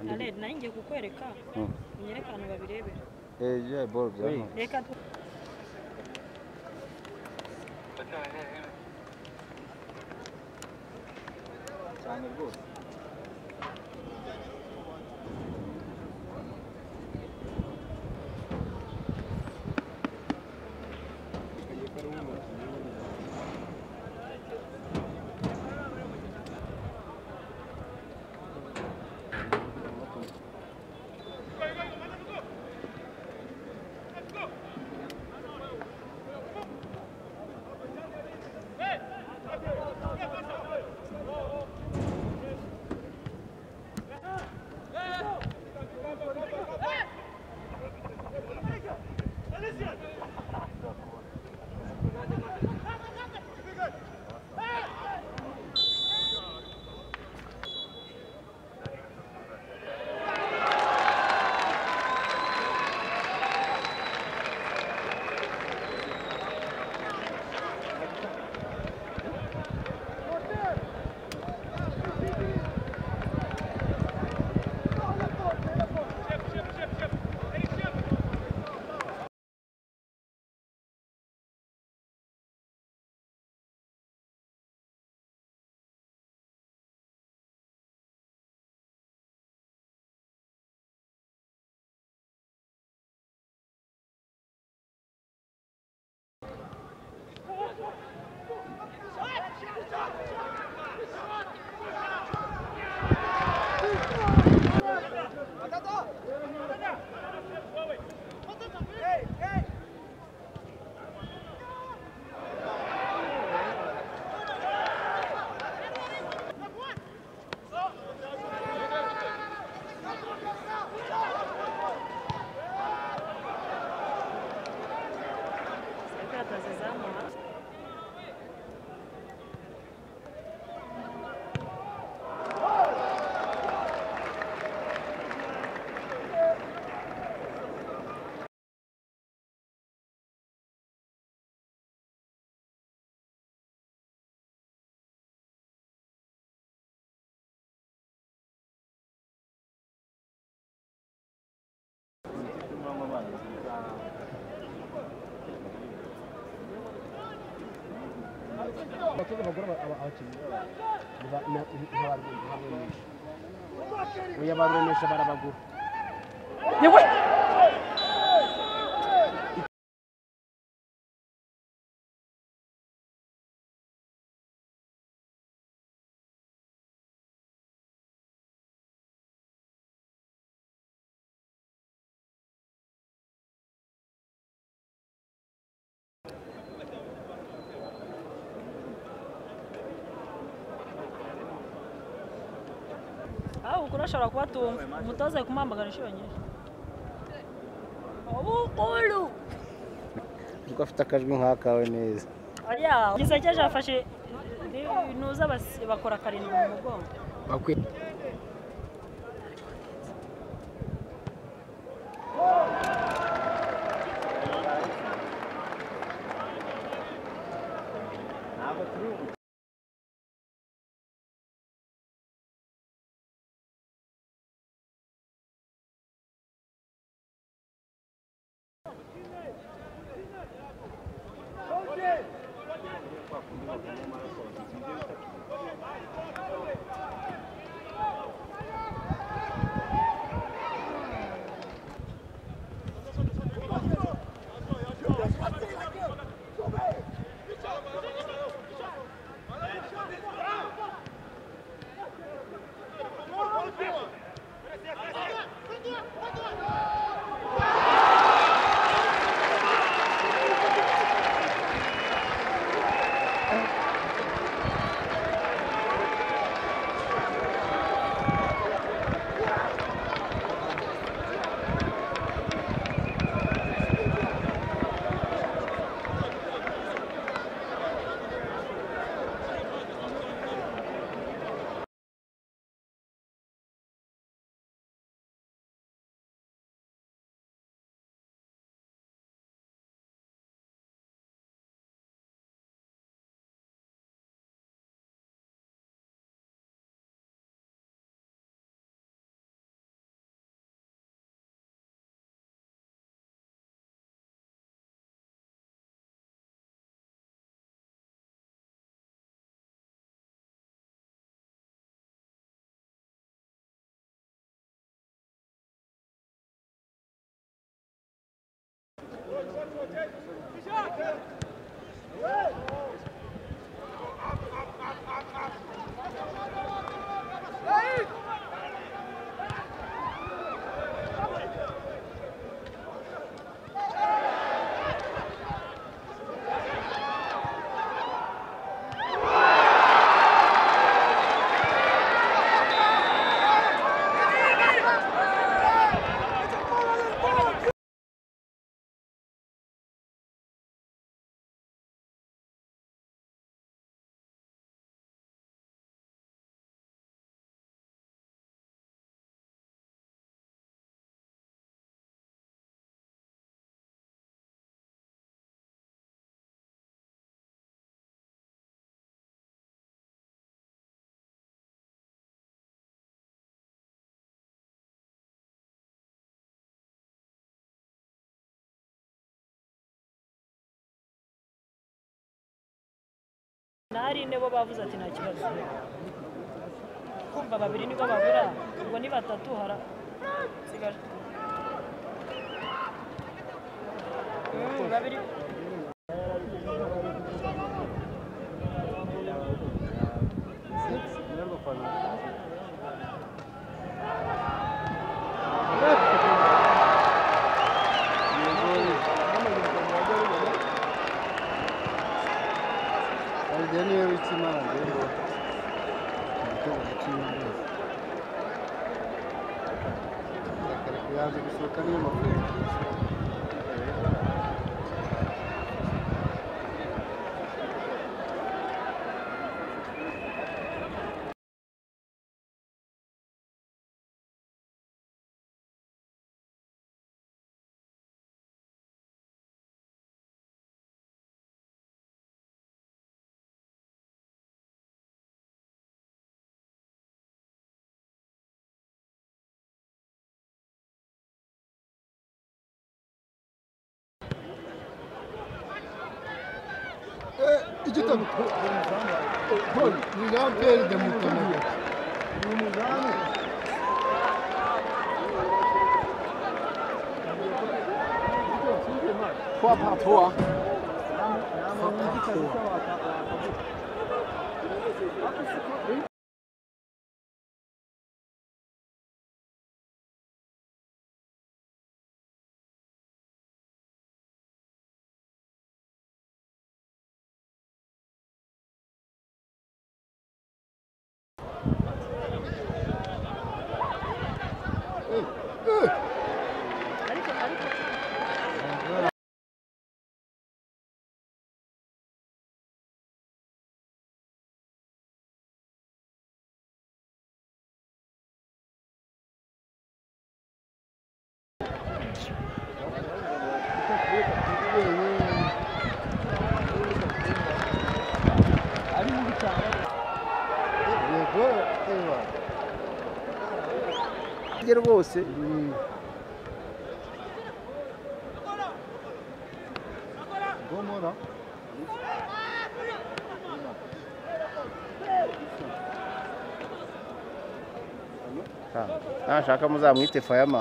na red nayo ngiye kukwereka Mm. unyereke ahantu babirebera Eh, yeah, bulb, yeah. Oui. reka tu cyane rwose ikarita zizamura abatoza abagore abakinnyi ntibarumisha oya barumisha barabagura yewe aho ukuri ashobora kuba atumva umutoza ari kumuhamagara inshuro nyinshi ubukuru Kuko afite akajwi nk'akawe neza. oya gisekeje afashe ntuza basi- bakora karindwi mu mugongo bakwiye ntabwo turi ubu nahari ine bo bavuze ati nta kibazo kumva babiri nibo babura ubwo ni batatu hara sigaje Mm, babiri Arya niwe w'ikimana rero. Igitego cy'Imana. Akareka yaje gusohoka niyo mafaranga. igitego Paul ni la paire de Mutana Trois par trois. ariko ariko Yego, ewa. Rye rwose Gomora nashaka muzamwite fayama